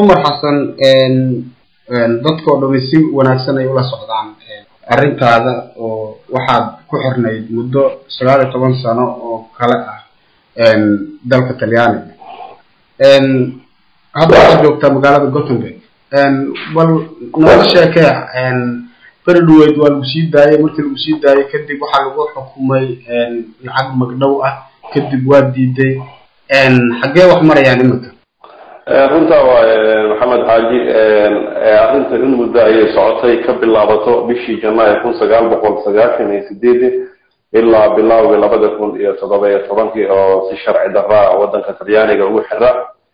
cumar xasan dadkao dhami si wanaagsan ay ula socdaan arrintaada oo waxaad ku xirnayd muddo sagaal iyo toban sano oo kale ah dalka talyaaniga hadda waxaad joogtaa magaalada gothenburg bal nooga sheekee beri dhaweyd waa lagu sii daayay markii lagu sii daayay kadib waxaa lagu xukumay lacag magdhow ah kadib waa diiday xaggee wax marayaan iminka runtaa waay maxamed xaaji arrinta in muddo ayay socotay ka bilaabato bishii janaayo kun sagaal boqol sagaashan iyo sideedii ilaa bilowgii labada kun iyo toddoba iyo tobankii oo si sharci daraa waddanka talyaaniga ugu xira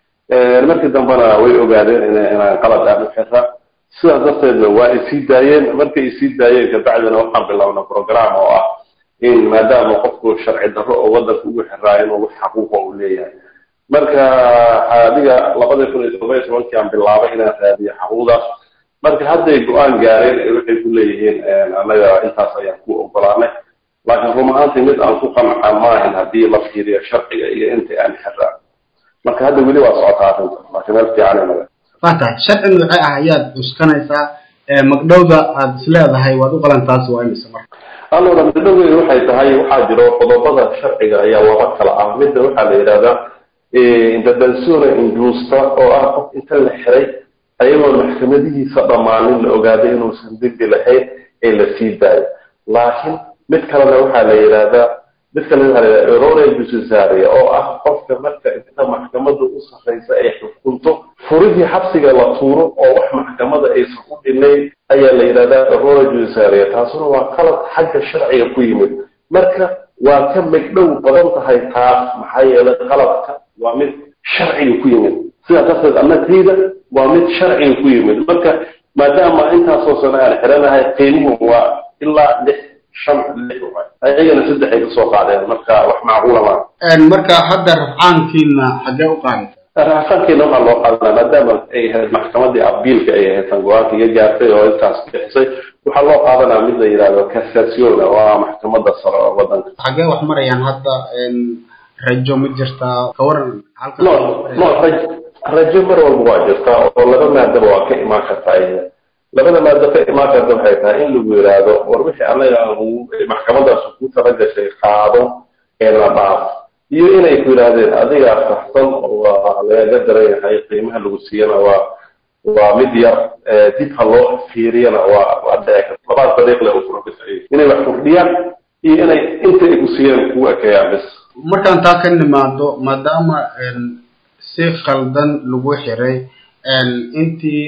markii dambena way ogaadeen inaan qalad aan u xira sidaas darteedna waa isii daayeen markay isii daayeen kabacdina waxaan bilownay program oo ah in maadaama qofku sharci darro oo waddanka ugu xiraa inuu wax xaquuqa uu leeyahay marka adiga labada kun iyo todoba iyo tobankii aan bilaabay inaan raadiyo xaquuqdaas marka hadday go-aan gaareen waxay ku leeyihiin annaga intaas ayaan ku ogolaanay laakiin run ahaantii mid aan ku qanca maahan haddii la fiiriyo sharciga iyo inta aan xiraa marka hadda weli waa socotaa arrinta laakiin meel fiican inaga waa tahay sharci noocee ah ayaad cuskanaysaa magdhowda aada is leedahay waad u qalantaas waa imise marka allora magdhowgeedu waxay tahay waxaa jiro qodobada sharciga ayaa laba kala ah midda waxaa la yidhahdaa intervenzione injusta oo ah qof inta la xiray ayagoo maxkamadihiisa dhammaanin la ogaaday inuusan dembi lahayn ee la sii daayo laakiin mid kalena waxaa la yidhahdaa mid kalena waxaa la yidhahdaa erore jusisaria oo ah qofka marka inta maxkamada u sarraysa ay xukunto furihii xabsiga la tuuro oo wax maxkamada aysan u dhinayn ayaa la yidhahdaa erore jusisaria taasuna waa qalad xagga sharciga ku yimid marka waa ka megdhow badan tahay taas maxaa yeelay qaladka waa mid sharciga ku yimid sidaa darteed annagtayda waa mid sharciga ku yimid marka maadaama intaasoo sano aan xiranahay qiimuhu waa ilaa lix shan lix ayagana saddex ay kasoo qaadeen marka wax macquula maa marka hadda rafcaankiina xaggee u qaadaysa raafaankeena waxaa loo qaadanaa maadaama ay ahayd maxkamadii abiilka ay ahayd tan go-aanka iga gaartay oo intaas bixisay waxaa loo qaadanaa mid la yidhahdo cassationa waa maxkamada sare oo wadanka xaggee wax marayaan hadda rajo ma jirtaa kawaran no no raj rajo mar walba waa jirtaa oo laba maadaba waa ka imaan kartaa iyada labada maado ka imaan karta waxay tahay in lagu yidhaahdo war wixii anaga maxkamadaas ku talagashay qaado ee la dhaaf iyo inay ku yidhaahdeen adigaa saxsan waa lagaga daran yahay qiimaha lagu siiyana waa waa mid yar dib ha loo fiiriyana waa waa dhici karta labaad dariiq le u furabisa inay wax kordhiyaan iyo inay inta ay ku siiyeen kugu ekeeyaan bis markaan taa ka nimaado maadaama si khaldan lagu xiray intii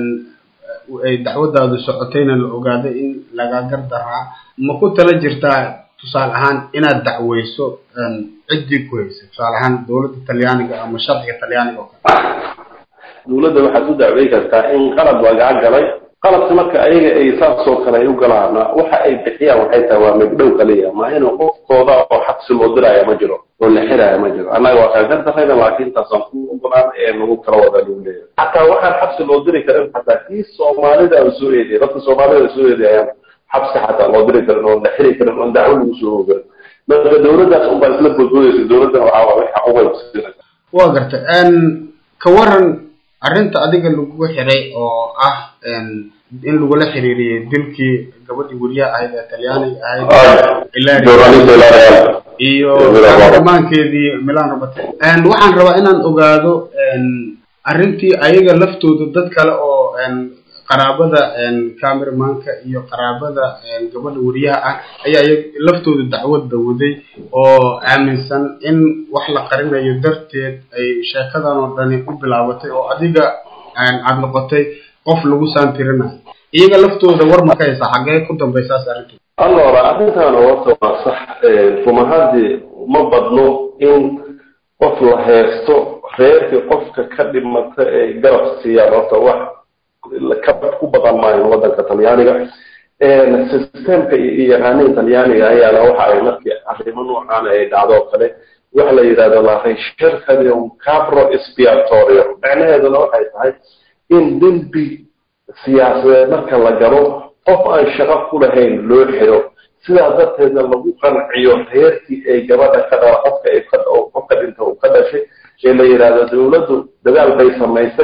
ay dacwadaadu socotayna la ogaaday in laga gardaraa ma ku tala jirtaa tusaale ahaan inaad dacweyso ciddii ku haysay tusaale ahaan dowladda talyaaniga ama sharciga talyaaniga oo kale dowladda waxaad u dacwey kartaa in qalad lagaa galay qaladka marka ayaga ay saasoo kale ay u galaana waxa ay bixiyaan waxay tahay waa megdhow kaliya ma inuu qofkooda oo xabsi loo diraya ma jiro oo la xiraya ma jiro annaga waa kaaga darayna laakiin taasaan ku ogolaan ee nagu kala wada lagu leeyahay xataa waxaan xabsi loo diri karin xataa kii soomaalida aan soo eediyay dadka soomaalida aan soo eediyayaan xabsi xataa loo diri karin oon la xiri karin oon dacwo lagu soo ogan marka dowladdaas unbaa isla boodboodaysa dowladdan waxaa waa wax xaquuqay kusiinaysa waa gartay ka waran arrinta adiga lagu xiray oo ah in lagula xiriiriyey dilkii gabadhii weriyaha ahayd ee talyaaniga ahayd iyo dhammaankeedii milan robert waxaan rabaa inaan ogaado arrintii ayaga laftooda dad kale oo qaraabada cameramanka iyo qaraabada gabadha weriyaha ah ayaa laftooda dacwadda waday oo aaminsan in wax la qarinayo darteed ay sheekadan oo dhani u bilaabatay oo adiga aad noqotay qof lagu saantirinayo iyaga laftooda war ma ka haysaa xaggee ku dambaysaas arrintu allora arrintan horta waa sax run ahaantii ma badno in qof la heesto reerkii qofka ka dhimata ay garab siiyaan horta wax ka ku badan maayo waddanka talyaaniga systemka iyo yaqaaniin talyaaniga ayaana waxa ay markii arrimo noocan ay dhacdo oo kale waxa la yidhahdo la recercadium capro expiatorio macnaheeduna waxay tahay in dembi siyaasadeed marka la galo qof aan shaqo ku lahayn loo xiro sidaa darteedna lagu qanciyo reerkii ay gabadha ka dhala qofka ay qofka dhinta uu ka dhashay ee la yidhaahdo dowladdu dadaal bay samaysay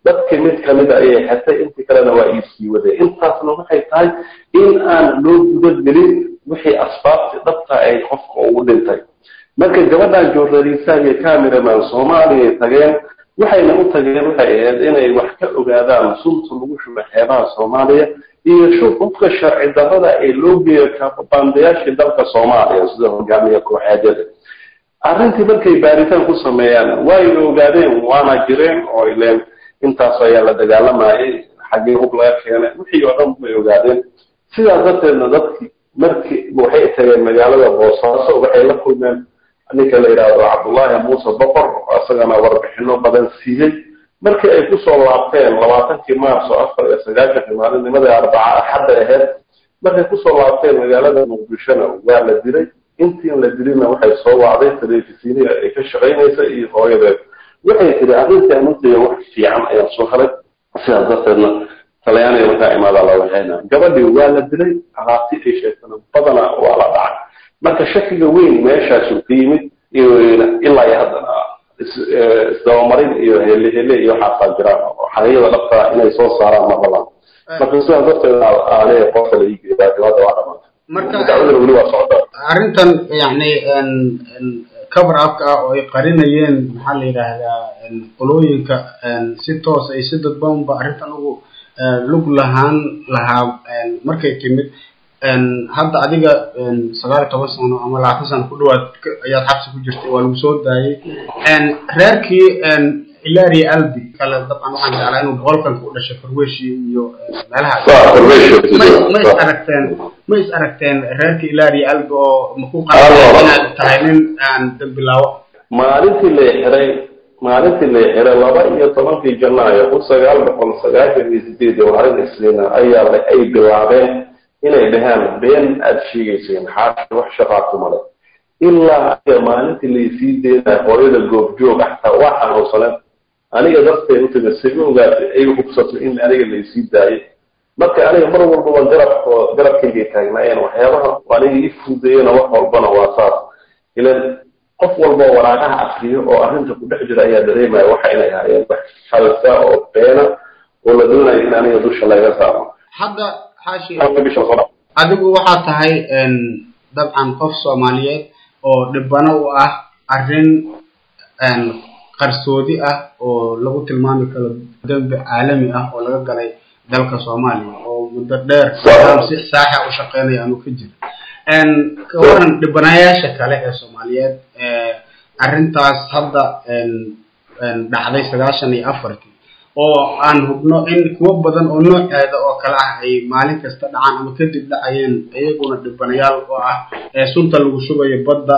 dadkii mid kamida ayay xirtay intii kalena waa iisii wadeen intaasna waxay tahay in aan loo gudagelin wixii asbaabtii dhabta ay qofka ugu dhintay marka gabadhan journalistaha iyo cameraman soomaaliya tageen waxayna u tageen waxay ahayd inay wax ka ogaadaan sunta lagu shubo xeebaha soomaaliya iyo shufufka sharci darrada ee loo geeyo kaababaandayaashii dalka soomaaliya sida hogaamiya kooxeedyada arrintii markay baaritaan ku sameeyaan way ogaadeen waana jireen oo ileen intaas ayaa la dagaalamayay xaggii hub laga keenay wixii oo dhan bay ogaadeen sidaas darteedna dadkii markii waxay tageen magaalada boosaaso waxay la kulmeen ninka la yidhaahdo cabdullaahi muuse boqor isagana warbixino badan siiyey markii ay kusoo laabteen labaatankii maarso afar iyo sagaashanka maalinnimadii arbaca axadda ahayd markay kusoo laabteen magaalada muqdishona waa la dilay intiin la dilina waxay soo wacday telefisiniya ay ka shaqaynaysa iyo hooyadeed waxay tiri arrintii anuntaya wax fiican ayaan soo helay sidaas darteedna talyaaniga markaa imaadaa la waxayna gabadhii waa la dilay alaabti ay sheegtana badana waa la dhacay marka shakiga weyn meeshaasu ka yimid ilaa iyo haddana isdabamarin iyo hele hele iyo waxaasaa jiraan xaqiyada dhabtaa inay soo saaraan ma balan marka sidaas darteed aane qofka la iigeeyaa hadda waa dhamaantay marka dacwadana weli waa socdaa arrintan yani cover upka ah oo ay qarinayeen maxaa la yidhaahdaa qolooyinka si toos ay si dadbanba arrintan ugu lug lahaan lahaa markay timid hadda adiga sagaal iyo toban sano ama labaatan sano ku dhawaad ayaad xabsi ku jirtay waa lagu soo daayay reerkii ilaria albi kale dabcan waxaan jeclaa inuu boqolkanka u dhashay farweshi iyo meelahaas ma ma is aragteen ma is aragteen reerka ilaria albi oo maku qanacay inaad tahay nin aan dambilaawo maalintii la xiray maalintii la xiray laba iyo tobankii janaayo kun sagaal boqol sagaashan iyo sideed iyo maalin isniina ayaa ay bilaabeen inay dhahaan been aada sheegayseen xaashi wax shaqaa kuma leh ilaa aniga maalintii laysii deedayo hooyada goobjoog xataa waa xanuunsaneen aniga darteed utimi siga ogaatay ay hubsato in aniga laysii daayay marka aniga mar walbaba garabko garabkaygay taagnaayeen waxyaabaha aniga ii fudeeyena wax walbana waa saas ilan qof walba waraaqaha akriyo oo arrinta ku dhex jira ayaa dareemaya waxa inay hayeen wax halsa oo beena oo la doonayo in aniga dusha laga saaro hadda xaashi adigu waxaa tahay dabcan qof soomaaliyeed oo dhibano u ah arrin qarsoodi ah oo lagu tilmaami karo dembi caalami ah oo laga galay dalka soomaaliya oo muddo dheer si saaxa u shaqeynaya aanu ka jira ka waran dhibanayaasha kale ee soomaaliyeed arrintaas hadda dhacday sagaashan iyo afartii oo aan hubno in kuwo badan oo nooceeda oo kale ah ay maalin kasta dhacaan ama kadib dhacayeen iyaguna dhibanayaal oo ah sunta lagu shubayo badda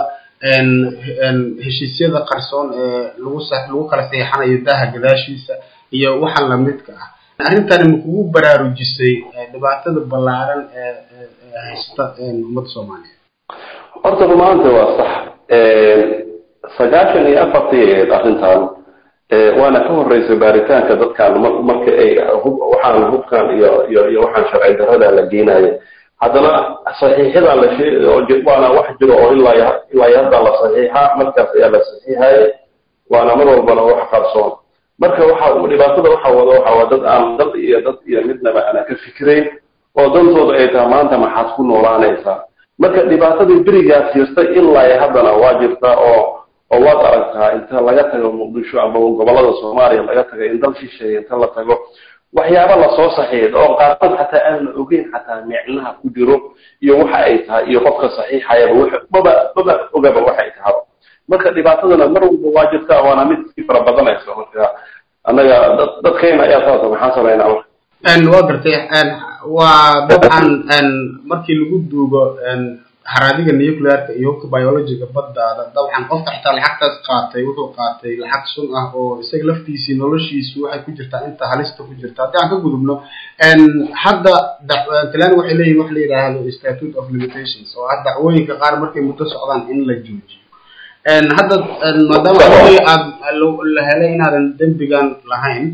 heshiisyada qarsoon ee lagu lagu kala seexanayo daha gadaashiisa iyo waxa lamidka ah arrintani ma kugu baraarujisay dhibaatada ballaaran ee haysta ummadda soomaaliyeed horta rumaanta waa sax sagaashan iyo afartii ahayd arrintan waana ka horeysay baaritaanka dadkan marka ay waxaan hubkan iyo iyo iyo waxaan sharci darrada la geenayo haddana saxiixyadaa la sheeg waana wax jiro oo ilaa ilaa hadda la saxiixa markaas ayaa la saxiixayay waana mar walbana wax qarsoon marka waxa dhibaatada waxa wada waxa waa dad aan dal iyo dad iyo midnaba ana ka fikirayn oo dantooda ay tahay maanta maxaad ku noolaanaysaa marka dhibaatadii berigaas jirtay ilaa haddana waa jirtaa oo oo waad aragtaa inta laga tago muqdisho ama gobolada soomaaliya laga tago in dal shisheeye inta la tago waxyaaba lasoo saxiixd oo qaarkood xataa aan la ogeyn xataa micnaha ku jiro iyo waxa ay tahay iyo qofka saxiixayaba maba maba ogaba waxay tahay marka dhibaatadana mar walba waa jirtaa waana mid sii fara badanaysa marka annaga dad dadkayna ayaa saasa maxaan samaynaa marka waa gartay waa dabcan markii lagu duugo haraadiga nuclearka iyo hubka biologiga baddaada dabcan qofka xitaa lacagtaas qaatay wuxuu qaatay lacag sun ah oo isaga laftiisii noloshiisu waxay ku jirtaa inta halista ku jirta haddii aan ka gudubno hadda talani waxay leeyihin wax la yidhaahdo statute of limitations oo ah dacwooyinka qaar markay muddo socdaan in la joojiyo hadda maadaama adigii aad la helay inaadan dembigan lahayn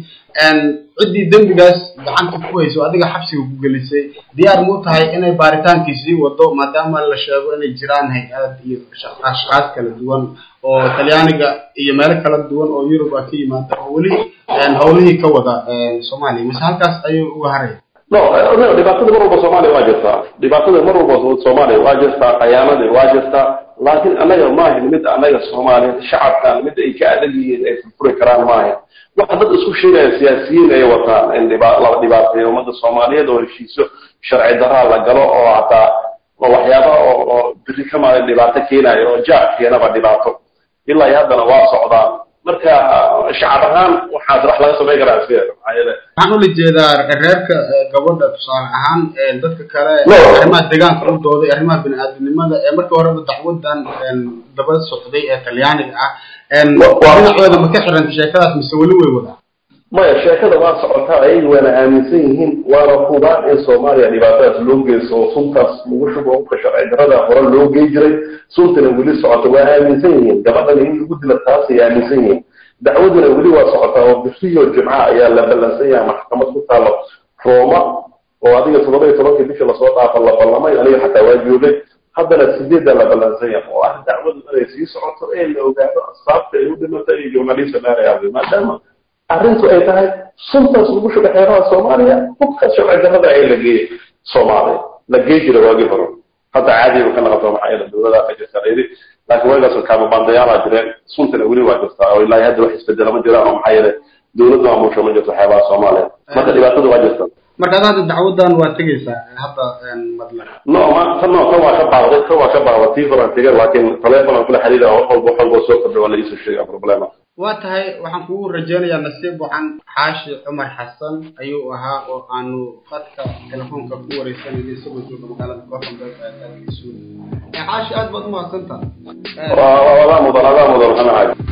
ciddii dembigaas gacanta ku hayso adiga xabsiga ku gelisay diyaar muu tahay inay baaritaankii sii wado maadaama la sheego inay jiraan hay-ad iyo ashkaas kala duwan oo talyaaniga iyo meelo kala duwan oo yurub ah ka yimaada oo weli hawlihii ka wada soomaaliya mise halkaas ayuu uga haraya no no dhibaatada mar walba soomaaliya waa jirtaa dhibaatada mar walba soomaaliya waa jirtaa khayaanadii waa jirtaa laakiin annaga maahin mid annaga soomaaliya shacabkan mid ay ka adag yihiin ay furfuri karaan maahin waxa dad isku sheegaya siyaasiyiin ay wataan in laba dhibaateeyo ummadda soomaaliyeed oo heshiisyo sharci daraa la galo oo hataa waxyaaba oo biri ka maalin dhibaato keenayo oo jaar keenaba dhibaato ilaa iyo haddana waa socdaan marka shacab ahaan waxaas wax laga samayn karaa sideeda maxaa yeele waxaan ula jeedaa reerka gabadha tusaale ahaan dadka kale arrimaha deegaanka u dooday arrimaha bini-aadamnimada ee markii horeba dacwadan daba socday ee talyaaniga ah dhinacooda ma ka xiranta sheekadaas mise weli way wadaa maya sheekada waa socotaa ayaga waana aaminsan yihiin waana hubaan in soomaaliya dhibaatadaas loo geyso oo suntaas lagu shubo hubka sharci darada hore loo gey jiray suntana weli socota waa aaminsan yihiin gabadhana in lagu dila taasay aaminsan yihiin dacwaduna weli waa socotaa oo bisiyo jimca ayaa la ballansan yahay maxkamad ku taalo rooma oo adiga toddoba iyo tobankii bishii lasoo dhaafa la ballamay aniga xataa waa joogay haddana sideedda la ballansan yahay oo ah dacwadu inay sii socoto ee la ogaado asaabta ay u dhimatay iyo journalista dheerayaabay maadaama arrintu ay tahay suntaas lagu shuga xeeraha soomaaliya hubka sharci darrada ay la geeyey soomaaliya la gey jira waagii hore hadda caadiba ka naqato maxaa yeele dowladaa ka jirta layidhi laakiin waagaas kaababaandayaala jireen suntana weli waa jirtaa oo ilaa hadda wax isbedela ma jiraan oo maxaa yeele dowladdu maamusho ma jirto xeebaha soomaaliya marka dhibaatada waa jirta marka ad hadda dacwadan waa tegeysaa hadda madlan no ma tan no kan waa ka baaqday kan waa ka baaqday tii horan tegay laakiin teleefon aan kula xiriira wax walba wax walba soo kordhay waa la iisoo sheegaa problema waa tahay waxaan kugu rajaynayaa nasiib waxaan xaashi cumar xasan ayuu ahaa oo aanu fadka telefoonka ku wareysanayay isagoo jooga magaalada gothenburg ee dalka sweden xaashi aad baad umahadsantaha waa adaa mudan adaa mudan maxamed xaaji